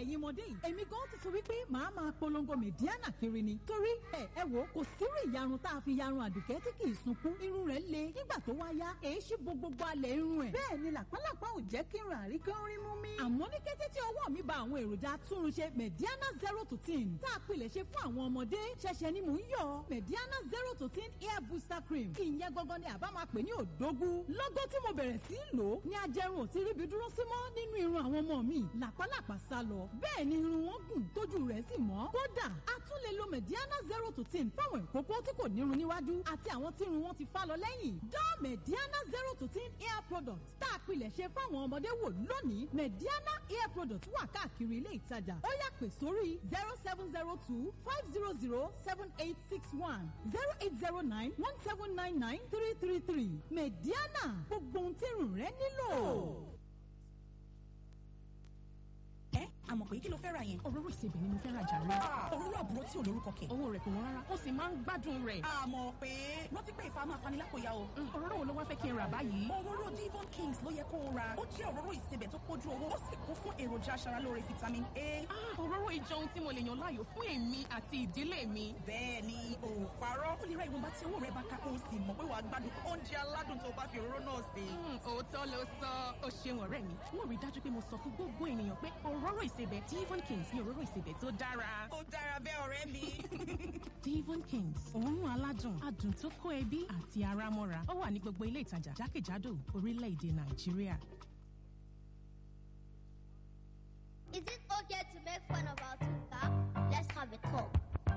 ẹ̀yin ọmọdé yìí èmi gan ti sọ wípé màá máa polongo mẹ̀díánà kiri ni torí ẹ ẹ wò kò sírú ìyarun tá a fi yarun àdùkẹ́ tí kì í sunkún irun rẹ̀ le nígbà tó wá yá èé ṣí bo gbogbo alẹ̀ irun ẹ̀. bẹ́ẹ̀ ni làpálàpá ò jẹ́ kí n rà rí kí n rí mú mi. àmọ́ ní kété tí ọwọ́ mi ba àwọn èròjà túnrunṣe mẹ̀díánà zero to ten tá a pilẹ̀ ṣe fún àwọn ọmọdé ṣẹ̀ṣẹ̀ ni mò ń yọ mẹ̀díánà zero to ten hair booster cream ìyẹn gangan ni àbá máa pè ní òdógún lọ́gọ́ tí mo bẹ̀rẹ̀ sí í lò ó ní ajẹrun ò ti ríbi dúró sí mọ́ nínú irun àwọn ọmọ mi làpálàpá sá lọ bẹ́ẹ̀ ni irun wọn gùn tójú rẹ̀ sì mọ́ kódà a tún lè lo mẹ̀díánà zero to ten fáwọn ìkókó tí kò nírun níwájú àti àwọn tí irun wọn ti fá lọ lẹ́yìn dán mẹ̀díánà zero to ten hair product tá a pilẹ̀ ṣe fáwọn ọmọdé wò lónìí mẹ̀díánà hair product wà káàkiri ilé ìtajà ó yá pè sórí zero seven zero two five zero zero seven eight six one zero eight zero nine one seven nine nine three three three mẹ̀díánà gbogbo ohun tí irun rẹ nílò. ẹ àmọ̀ pé kí ló fẹ́ ra yẹn. òróró ìsebẹ̀ ni mo fẹ́ ra jàre. òróró àbúrò tí ò lórúkọ kẹ̀. owó rẹ̀ kò wọ́n rárá ó sì máa ń gbádùn rẹ̀. àmọ̀ pé rántí pé ìfà máa fani lápòyà o. òróró wo ló wá fẹ́ kí n rà báyìí. òróró Devon Kings ló yẹ kó o ra. ó jẹ́ òróró ìsebẹ̀ tó pójú owó ó sì kún fún èròjà aṣaralóore vitamin A. Ah, òróró ìjọ ohun tí mo lè yàn láàyò fún èmi àti ìdílé mi. bẹ́ẹ̀ ni ò parọ́. ó lè ra ìwọ̀nba tí owó rẹ̀ bá ká kó o sì mọ̀ pé wàá gbádùn oúnjẹ aládùn tó bá fi òróró náà sè. Hmm, òótọ́ ló sọ ó ṣeun ọ̀rẹ́ mi mo rí dájú pé mo sọ fún gbogbo ènìyàn pé òróró ìsebẹ̀ Devon Kings ni òróró ìsebẹ̀ tó dára. ó dára bẹ́ẹ̀ ọ̀rẹ́ mi. Devon Kings òórùn aládùn adùn tó kó ẹbí àti ara mọ́ra ó wà ní gbogbo ilé ìtajà jákèjádò orílẹ̀-èdè Nàìjíríà.